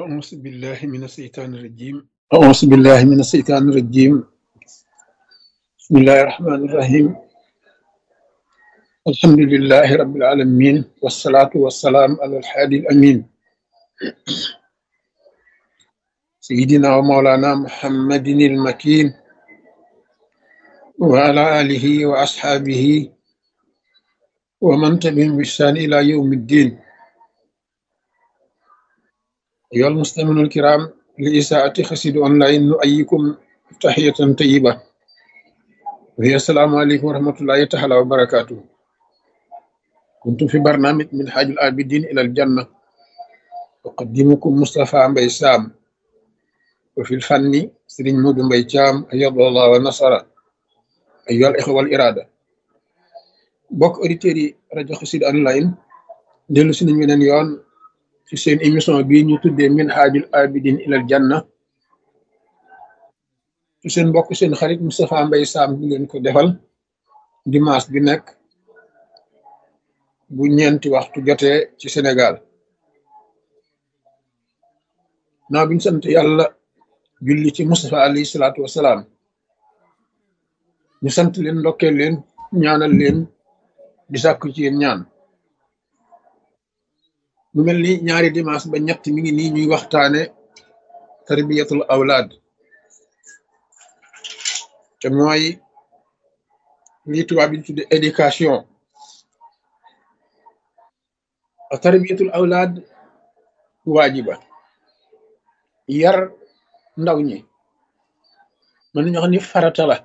أعوذ بالله من الشيطان الرجيم أعوذ بالله من الشيطان الرجيم بسم الله الرحمن الرحيم الحمد لله رب العالمين والصلاة والسلام على الحادي الأمين سيدنا ومولانا محمد المكين وعلى آله وأصحابه ومن تبعهم بإحسان إلى يوم الدين أيها المستمعون الكرام لإساءة خسيد أونلاين نؤيكم تحية طيبة وهي السلام عليكم ورحمة الله تعالى وبركاته كنت في برنامج من حاج العابدين إلى الجنة أقدمكم مصطفى مبي سام وفي الفن سرين مود مبي شام أيض الله ونصر أيها الإخوة والإرادة bokk auditeurs yi rajo Xassida online dellu si nañ weneen yoon ci seen émission bii ñu tuddee min haajul abidin ilal janna ci seen mbokk seen xarit Moustapha Mbaye Sam di leen ko defal dimanche bi nekk bu ñeenti waxtu jotee ci Sénégal naa biñ sant yàlla julli ci Moustapha alayhi salaatu wasalaam ñu sant leen ndokkeel leen ñaanal leen di sàkku ci yéen ñaan mu mel ni ñaari dimanche ba ñett mi ngi nii ñuy waxtaane tarbiyatul awlaad te mooy lii tubaab yi tudde éducation a tarbiyatul awlaad waajiba yar ndaw ñi mën nañu wax ni farata la